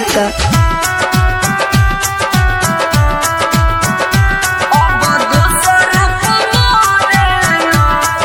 होता अब दोसर पमारेलू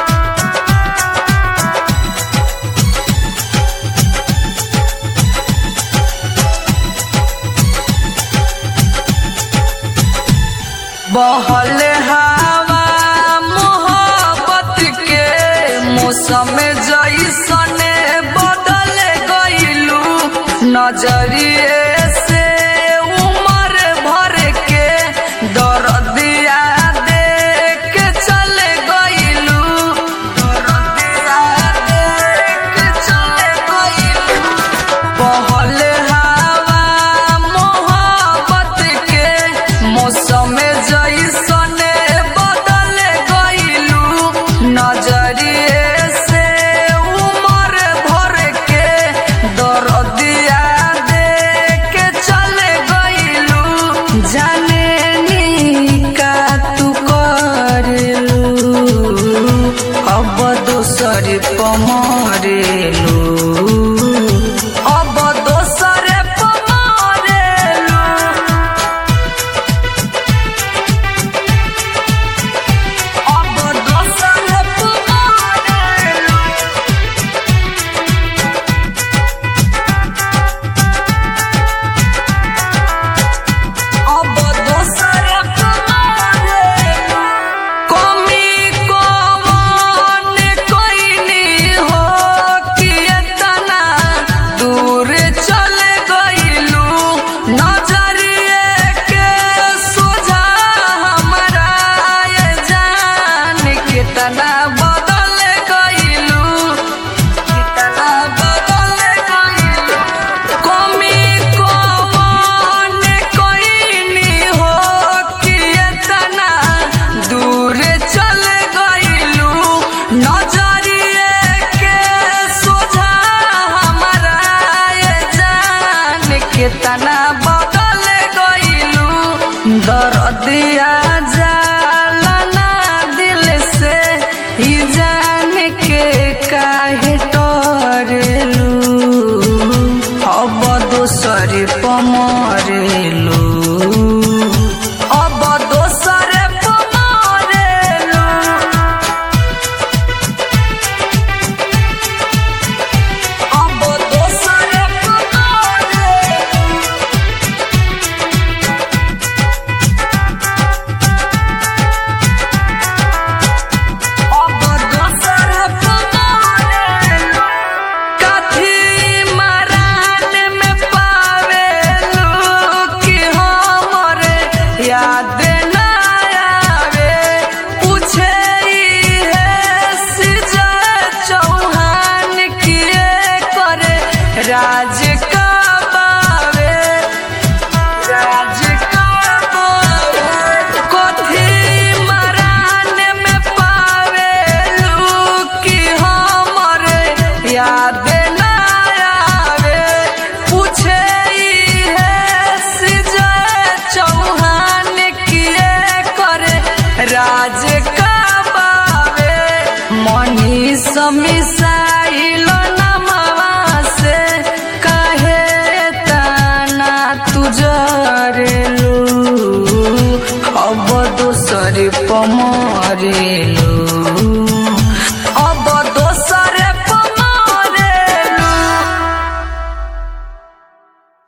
बहल हवा मोहब्बत के मौसम जैसने बदल गईलू नजरिए से उमर भर के दर्दिया देख के चल गईलू दर्दिया देख के चल गईलू बहल हवा मोहब्बत के मौसम जैसने बदल गईलू नजरिए से उमर भर के दर्दिया देख के चल गईलू जाने नी का तू करेलू अब दोसर पमरेलू अब दोसर पमारेलू अब दोसर पमारेलू अब दोसर पमारेलू कमी कौन कोइनी हो कि एतना दूर चल गईलू नजरिए के सोझा हमरा ये जान कितना बदल गईलू कितना बदल गईलू कमी कौन कोइनी हो कि एतना दूर चल गईलू नजरिए के सोझा हमरा ये जान कितना बदल गईलू दर्दिया जाला ना दिल से ही जान के काहे टरेलू अब दोसर पमरेलू अब दोसर पमरेलू अब दोसर पमरेलू अब दोसर पमारेलू कथी मरान में पावेलू कि हमरे याद ना आवे पूछे है सिजा चौहान किए करे राज का बावे राज का बावे कथी मरान में पावेलू कि हमरे याद ना आवे पूछे है सिजा चौहान किए करे राज का बावे मनी समिसाइल नमवा से काहे तना तुजरेलू अब दोसर पमरेलू